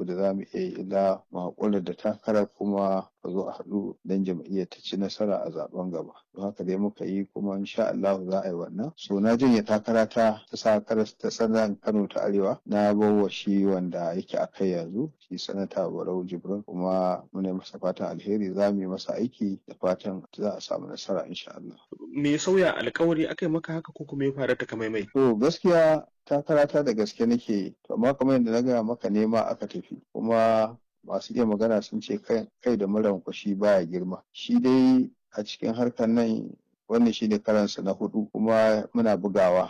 abu da za mu iya yi illa mu haƙura da takarar kuma a zo a haɗu don jam'iyyar ta ci nasara a zaben gaba don haka dai muka yi kuma insha Allah za a yi wannan so na janye takara ta ta sakarar ta sanar Kano ta Arewa na bawa shi wanda yake a kai yanzu shi sanata Barau Jibrin kuma muna masa fatan alheri za mu yi masa aiki da fatan za a samu nasara insha Allah. Me ya sauya alkawari aka yi maka haka ko kuma ya faru ta kamaimai? To gaskiya takarata da gaske nake yi amma kamar yadda na gaya maka nema aka tafi kuma masu iya magana sun ce kai da muran kwashi baya girma shi dai a cikin harkar nan wannan shi ne karansa na hudu kuma muna bugawa